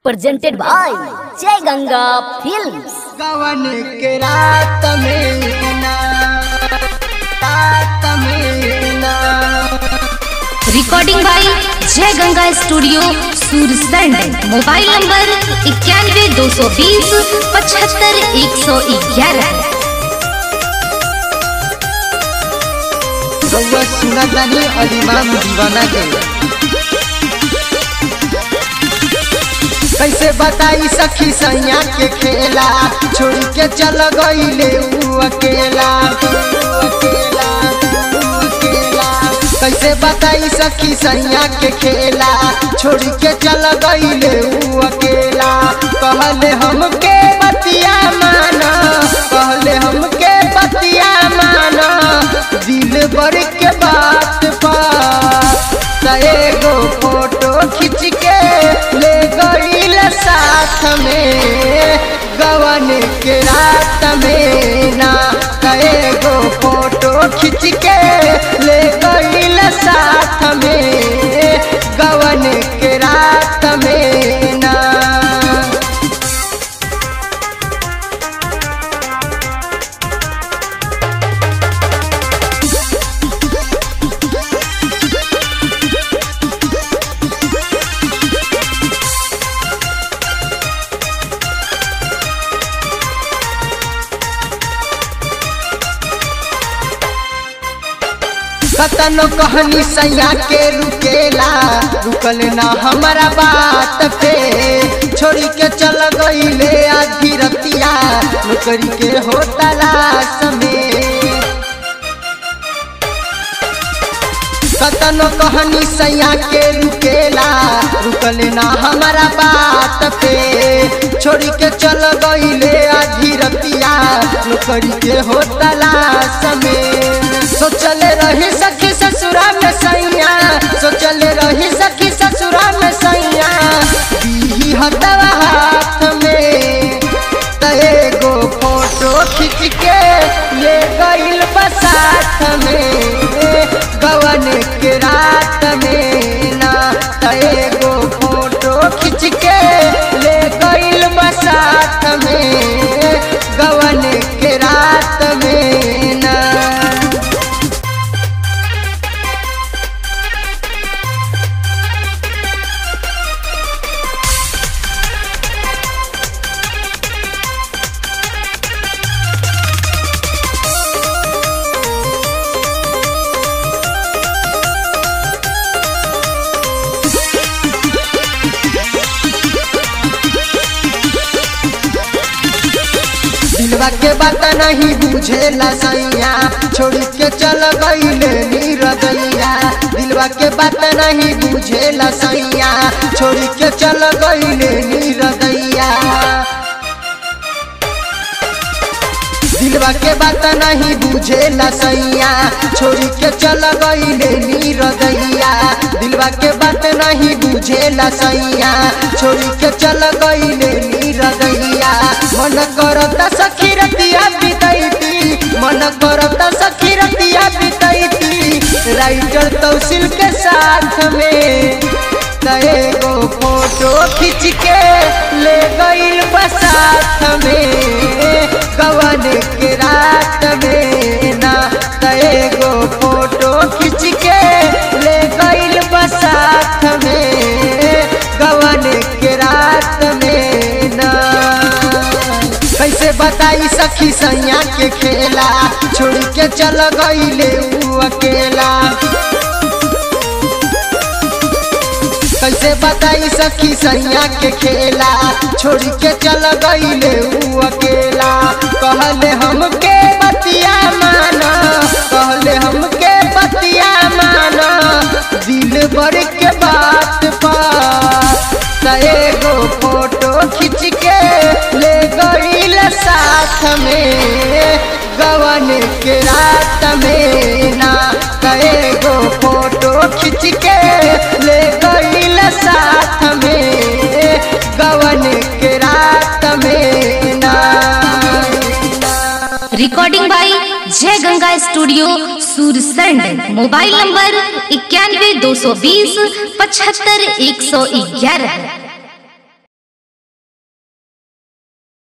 presented by Jai Ganga Films. गवन के रात में ना रात में ना recording by Jai Ganga studio Sursand mobile number इक्यानवे दो सौ बीस पचहत्तर एक सौ ग्यारह रउआ सुना जानी अलिमाम दीवाना के कैसे बताई सखी सैया के खेला छोड़ के चल गईले ऊ अकेला ऊ अकेला ऊ अकेला कैसे बताई सखी सैया के खेला छोड़ के चल गईले ऊ अकेला कहले हमके बतिया माना कहले हमके बतिया माना दिल भर के बात पा त एगो फोटो खींच के ले गईल साथ में गवन के रात में ना त एगो फोटो खींच के ले गईल साथ में गवन के रात में ना कतनो कहनी सैया के रुकेला रुकल ना हमारा बात पे छोड़ी के चल गईले आधी रतिया नौकरी के हो तलाश में कतनो कहनी सैया के रुकेला रुकल ना हमारा बात पे छोड़ी के चल गईले आधी रतिया नौकरी के हो तलाश में सोचले रही सखी ससुरा में सैया सोचले रही सखी ससुरा में सैया दी हतवा हाथ में त एगो फोटो खींच के ले गईल बसात में गवन के रात में ना त एगो फोटो खींच के ले गईल बसात में गवन के रात में ना दिलवा के बात नहीं बुझेला सैया छोड़ के चल गईले नीरदैया दिलवा के बात नहीं बुझेला सैया छोड़ के चल गईले नीरदैया दिलवा के बात नहीं बुझेला सैया छोड़ी के चल गईले नीरदैया दिलवा के बात नहीं बुझेला सैया छोड़ी के चल गईले नीरदैया मन करता सखी रतिया बितैती मन करता सखी रतिया बितैती राइटर तौसील के साथ में त एगो फोटो खींच के ले गईल बसात में गवन के रात में ना त एगो फोटो खींच के ले गईल बसात में गवन के रात में ना कैसे बताई सखी सैया के खेला छोड़ के चल गईले ऊ अकेला कैसे बताई सखी सैया के खेला छोड़ के चल गईले ऊ अकेला कहले हमके बतिया माना कहले हमके बतिया माना दिल भर के बात पा त एगो फोटो खींच के ले गईल साथ में गवन के रात में ना त एगो फोटो खींच के ले गईल साथ में गवन के रात में ना recording by Jai Ganga studio Sursand mobile number इक्यानवे दो सौ बीस पचहत्तर एक सौ ग्यारह